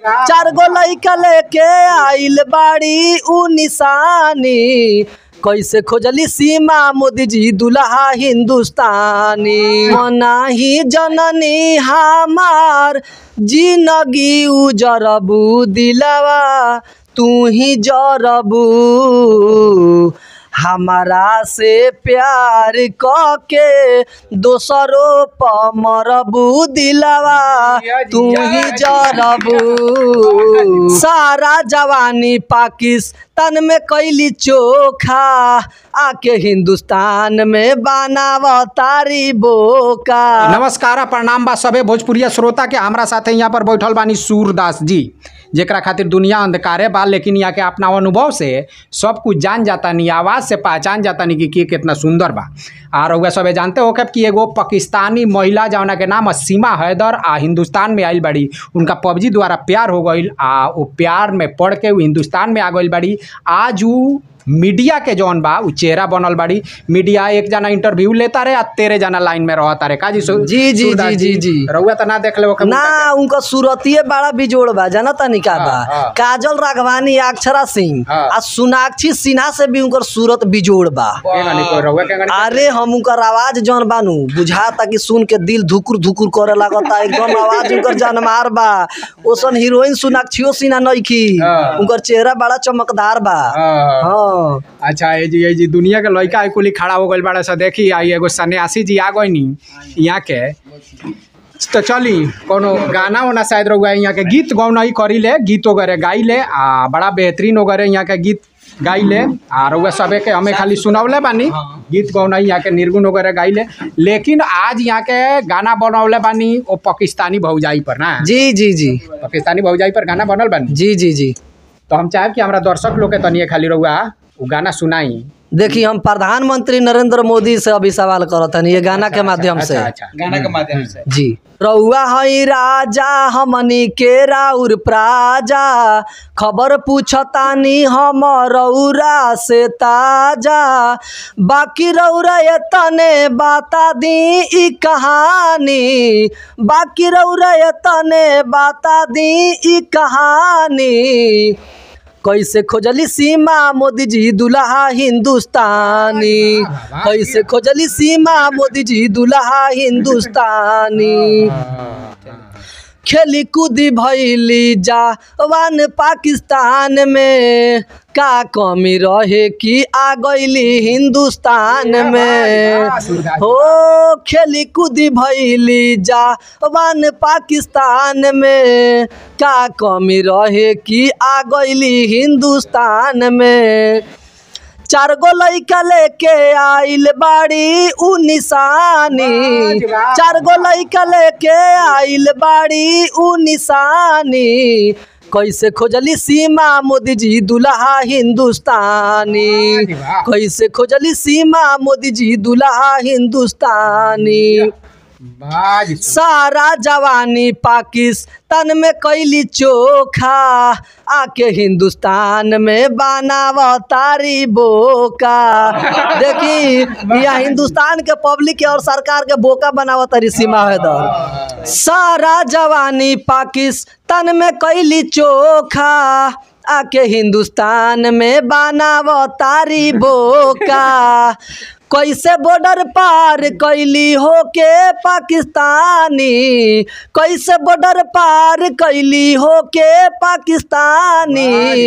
चार गो लइका लेके आइल बाड़ी उ निशानी कैसे खोजली सीमा मोदी जी दुल्हा हिंदुस्तानी मनाही जननी हमार जिंदगी उजरबू दिलवा तू ही जरबू हमारा से प्यार क के दोसरों प मरबू दिलवा तू ही जरबू सारा जवानी पाकिस्तान में कैली चोखा आके हिंदुस्तान में बनाव तारी बोका नमस्कार प्रणाम बा सबे भोजपुरिया श्रोता के हमरा साथे यहाँ पर बैठल बानी सूरदास जी जेकरा खातिर दुनिया अंधकारे बा लेकिन यहाँ के अपना अनुभव से सब कुछ जान जाता नहीं आवाज़ से पहचान जाता नहीं कि के कितना सुंदर बा आ रउआ सबे जानते हो कि एगो पाकिस्तानी महिला जौना के नाम है सीमा हैदर आ हिंदुस्तान में आइल बाड़ी उनका पबजी द्वारा प्यार हो गईल आ वो प्यार में पढ़ के वो हिंदुस्तान में आ गईल बाड़ी आज उ मीडिया के जौन बा उ चेहरा बनल बाड़ी मीडिया एक जना इंटरव्यू लेता रहे आ तेरे जना लाइन में रहता रहे का जी सु- जी, जी, सूरदास जी, जी, जी। रउआ तो ना देख ले ना उनका सूरतिये बड़ा बिजोड़ बा जाना तनी का बा हाँ, हाँ। काजल राघवानी अक्षरा सिंह हाँ। आ सोनाक्षी सिन्हा से भी उनकर सूरत बिजोड़ बा रउआ के गाड़ी- अरे हम उनकर आवाज जौन बानू बुझाता कि सुन के दिल धुकुर धुकुर करे लागता एकदम आवाज उनकर जानमार बा ओसन हीरोइन सोनाक्षियो सिन्हा नइखी हाँ। उनकर चेहरा बड़ा चमकदार बा हाँ। हाँ अच्छा ये जी ये जी दुनिया के लड़का है कुली खड़ा हो गइल बड़ा सा देखी आई एगो सन्यासी जी आ गई नी यहाँ के तो चली कोनो गाना वाना शायद रहुआ यहाँ के गीत गौनाई करी ले गीत वगैरह गाई ले आ बड़ा बेहतरीन वगैरह यहाँ के गीत गाई ले आ रउआ सबे के हमें खाली सुनौले बानी गीत गौनाई यहाँ के निर्गुण वगैरह गाई ले लेकिन आज यहाँ के गाना बनौले बानी वो पाकिस्तानी भौजाई पर ना जी जी जी पाकिस्तानी भौजाई पर गाना बनल बानी जी जी जी तो हम चाहेब कि हमारा दर्शक लोग के तनिए खाली रहुआ वो गाना सुनाई देखिए हम प्रधानमंत्री नरेंद्र मोदी से अभी सवाल करत हनी ये गाना के माध्यम से अच्छा अच्छा गाना के माध्यम से जी रउआ हई राजा हमनी के राउर प्राजा खबर पूछतानी हम रउरा से ताजा बाकी रउरा ये तने बाता दी ई कहानी बाकी रउरा ये तने बाता दी ई कहानी कैसे खोजली सीमा मोदी जी दुल्हा हिंदुस्तानी कैसे खोजली सीमा मोदी जी दुल्हा हिंदुस्तानी खेली कूदी भैली जवान पाकिस्तान में का कमी रहे कि आ गईली हिंदुस्तान में हो खेली कूदी भैली जवान पाकिस्तान में का कमी रहे कि आ गईली हिंदुस्तान में चार गो लइका लेके आइल बाड़ी उ निशानी चार गो लइका लेके आइल बाड़ी उ निशानी कैसे खोजली सीमा मोदी जी दुल्हा हिंदुस्तानी कैसे खोजली सीमा मोदी जी दुल्हा हिंदुस्तानी बाज सारा जवानी पाकिस्तान में कैली चोखा आके हिंदुस्तान में बनाव तारी बोका देखी या हिंदुस्तान के पब्लिक के और सरकार के बोका बनाव तारी सीमा हैदर सारा जवानी पाकिस्तान में कैली चोखा आके हिंदुस्तान में बनाव तारी बोका कैसे बॉर्डर पार कैली होके पाकिस्तानी कैसे बॉर्डर पार कैली होके पाकिस्तानी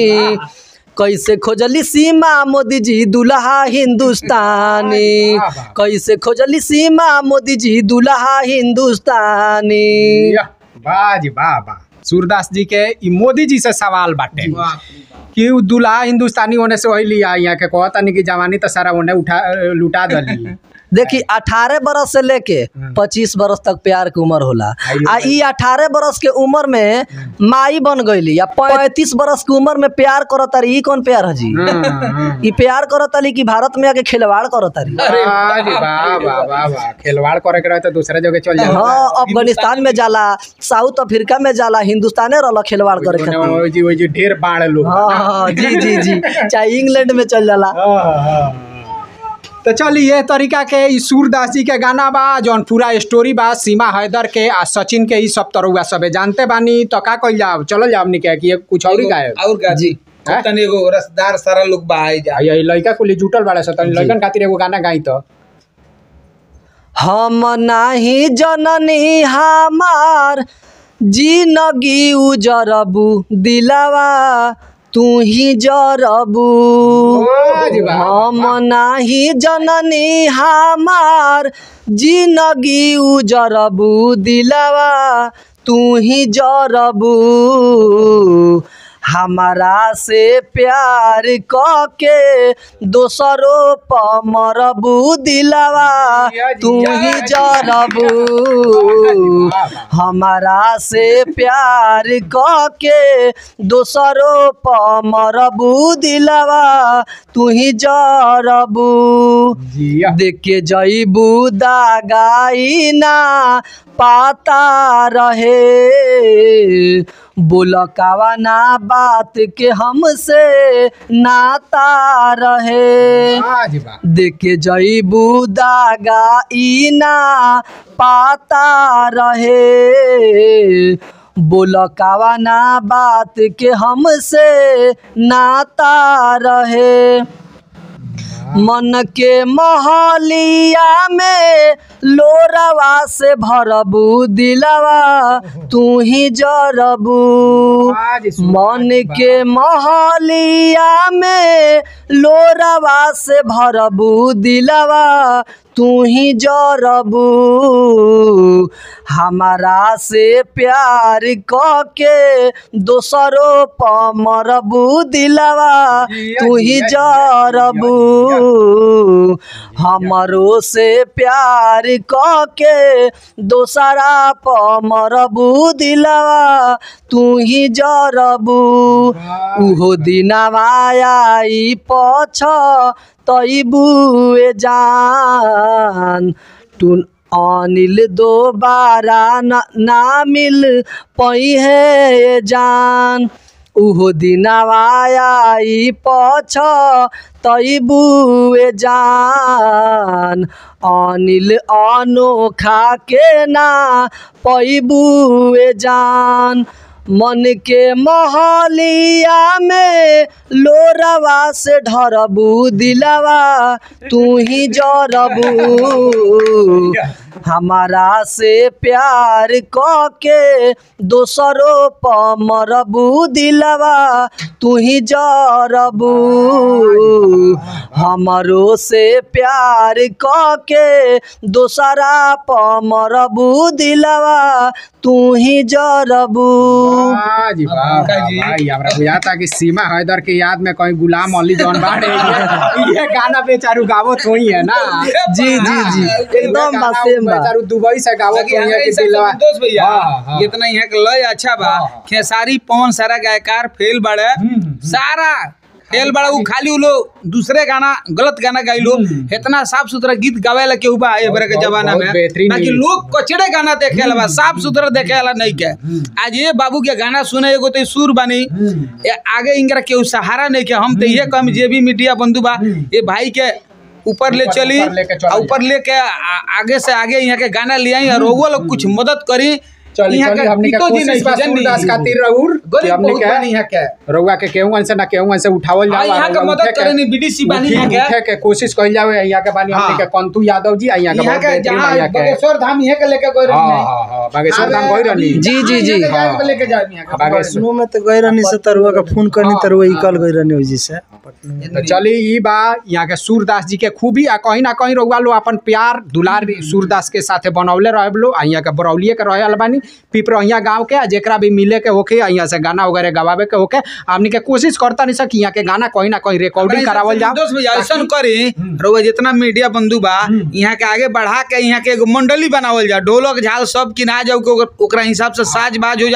कैसे खोजली सीमा मोदी जी दुल्हा हिंदुस्तानी कैसे खोजली सीमा मोदी जी दुल्हा हिंदुस्तानी बाज वाह वाह सूरदास जी के ई मोदी जी से सवाल बाटे कि उ दुल्हा हिंदुस्तानी होने से वही लिया यहाँ के कहता नहीं कि जवानी तो सारा उन्हें उठा लुटा दली देखी अठारह बरस से लेके पच्चीस बरस तक प्यार के उम्र होला आ ई अठारह बरस के उम्र में माई बन गईली या पैंतीस बरस के उम्र में प्यार करत तारी ई कौन प्यार है जी ई प्यार करत तारी कि भारत में आके खिलवाड़ करत तारी बाज वाह वाह वाह वाह खिलवाड़ करे के रहे तो दूसरे जगह चल जाए हाँ अफगानिस्तान में जाला साउथ अफ्रीका में जाला हिंदुस्ताने रहला खिलवाड़ करे खातिर वही जी वही जी ढेर बाढ़ लोग हाँ हाँ जी जी जी चाहे इंग्लैंड में चल जाला हाँ, हाँ। तो चली ये तरीका के ई सूरदास जी के गाना बा जौन पूरा स्टोरी बा सीमा हैदर के आ सचिन के ई सब तरुआ सबे जानते बानी तो का कइल जाओ चलो जाओ हमनी के कि ये कुछ और ही गाए और का जी हैं? तनी एगो रसदार सारा लोग बाई जा ये लड़का कुली जुटल बाड़े स तनी लड़कन खातिर एगो गाना गाई तो हम नाही जननी हमार जिनगी उजरबू दिलवा तू ही जरबू वाह जी वाह। हम नाही जननी हमार जिनगी उजरबू दिलवा तू ही जरबू हमारा से प्यार क के दोसरों प मरबू दिलवा तू ही जरबू हमारा से प्यार क के दोसरों प मरबू दिलवा तू ही जरबू जिया देख के जईबू दागाई ना पाता रहे बोल कावा ना बात के हमसे नाता रहे वाह जी वाह देख के जईबू दागा ई ना पाता रहे बोल कावा ना बात के हमसे नाता रहे मन के महलिया में लोरवा से भरबू दिलवा तू ही जरबू वाह जी मन के महलिया में लोरवा से भरबू दिलवा तू ही जरबू हमारा से प्यार क के दोसरों प मरबू दिलवा तू ही जरबू हमरो से प्यार क के दोसरा प मरबू दिलवा तू ही जरबू उहो दिनवा आई पछ तैबुए जान टुन अनिल दोबारा न ना मिल पई है जान उहो दिनवा आई पछ तैबुए जान अनिल अनोखा के ना पैबुए जान मन के महलिया में लोरवा से ढरबू दिलवा तू ही जरबू हमारा से प्यार क के दोसरों प मरबू दिलवा तू ही जरबू हमरो से प्यार क के दोसरा प मरबू दिलवा तू ही जरबू वाह जी वाह का जी? भाई हमरा बुझाता कि सीमा हैदर के याद में कोई गुलाम अली जौन बाड़े ये ये गाना बेचारू गावत होई है ना जी जी जी एकदम बा सेम बा बेचारू दुबई से गावत बाकी होई है हमारे कि हिसाब से दिलवा संतोष भैया हाँ, हाँ। इतना यहाँ के लय अच्छा बा हाँ, हाँ। खेसारी पवन सारा गायकार फेल बड़े सारा फेल बड़ा उ खाली उ लोग दूसरे गाना गलत गाना गाइलो इतना साफ सुथरा गीत गावेला केहू बा ए बरे के बहुत- जमाना बहुत में बेहतरीन बाकी गीत। लोग कचड़े गाना देखे बा साफ सुथरा देखे वाला नहीं के आज ये बाबू के गाना सुने एगो तो सुर बानी ए आगे इनकरा केहू सहारा नहीं के हम तो ये कम जे भी मीडिया बंधु बा ये भाई के ऊपर ले ऊपर- चली ऊपर लेके चला आ ऊपर लेके आ- आगे से आगे यहाँ के गाना ले आई और वो लोग कुछ मदद करी चली यहाँ चली के हमने के पितो जी कोशिश बा नहीं सूरदास जनी। खातिर रहूर कि गरीब हमने बहुत बानी यहाँ के के रउआ के केहू से ना केहू से उठावल हाँ, जाओ यहाँ के मदद करेनी बीडीसी बानी यहाँ के उठे के कोशिश कइल जावे यहाँ के बानी हमने हाँ। के कंतु यादव जी आ यहाँ के यहाँ बहुत के बेहतरीन जहाँ यहाँ के बागेश्वर धाम यहाँ के लेके गए हाँ रही हाँ हाँ बागेश्वर धाम गई रहनी जी, जी, जी। यहाँ के लेके जाए यहाँ के बागेश्वर पटनो में तो गए रहनी से तरुआ का फोन करनी तरुआ ही कल गई रहनी ओजी से पटनो में तो चली ई बा यहाँ के सूरदास जी के खूबी आ कहीं ना कहीं रउआ लो अपन प्यार दुलार सूरदास के साथे बनौले रहे लो आ यहाँ के बरौलिए के रहे बानी पिपरहिया गाँव के आ जेकरा भी मिले के होके आ यहाँ से गाना वगैरह गवावे के होके हमनी के कोशिश करता नहीं सकी यहाँ के गाना कहीं ना कहीं रिकॉर्डिंग करावल जाओ दोस्त भैया ऐसा करी रउआ जितना मीडिया बंधु बा यहाँ के आगे बढ़ा के यहाँ के एगो मंडली बनावल जाओ ढोलक झाल सब किना जाओ के ओकर- ओकरा हिसाब से साज बाज हो जाओ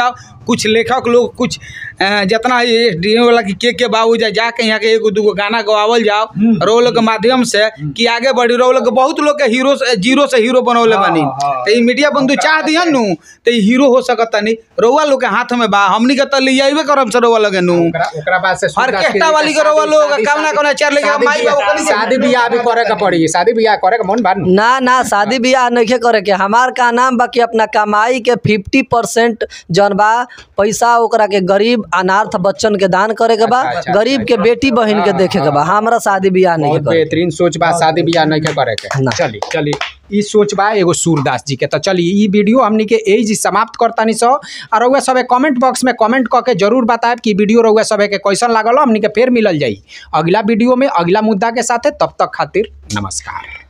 कुछ लेखक लोग कुछ अ, जितना एस डी वाला की के के बाबू जा जाके यहाँ के एगो दूगो गाना गवावल जाओ रोल के माध्यम से कि आगे बढ़ी रोल के बहुत लोग के हीरो से जीरो से हीरो बनौले बानी तो ई मीडिया बंधु चाह दिहन नु तो ई हीरो हो सकता नहीं रउआ लोग के हाथ में बा हमनी के तो ले आइबे करम से रउआ लगे नु ओकरा ओकरा बाद से सूरदास के ऑर्केस्ट्रा वाली के रउआ लोग शादी- कौना कौना चार लेके शादी माई बाबू बियाह- कनी शादी बियाह भी करे के पड़ी शादी बियाह करे के मन बा नु। ना ना शादी ब्याह नहीं करे के हमार का नाम बा कि अपना कमाई के फिफ्टी परसेंट जौन बा पैसा ओकरा के गरीब अनाथ बच्चन के दान करे के बा अच्छा, अच्छा, गरीब के बेटी बहन के देखे के बा हमरा शादी ब्याह नहीं बहुत करे बेहतरीन सोच बा शादी बियाह नहीं के करे के ना। चली चली ई सोच बा एगो सूरदास जी के तो चली ई वीडियो हमनी के एज समाप्त करतानी सो और रउआ सबे कमेंट बॉक्स में कमेंट क के जरूर बताएब कि वीडियो रउआ सबे के कैसन लागल हमनी के फिर मिलल जाई अगला वीडियो में अगला मुद्दा के साथे तब तक खातिर नमस्कार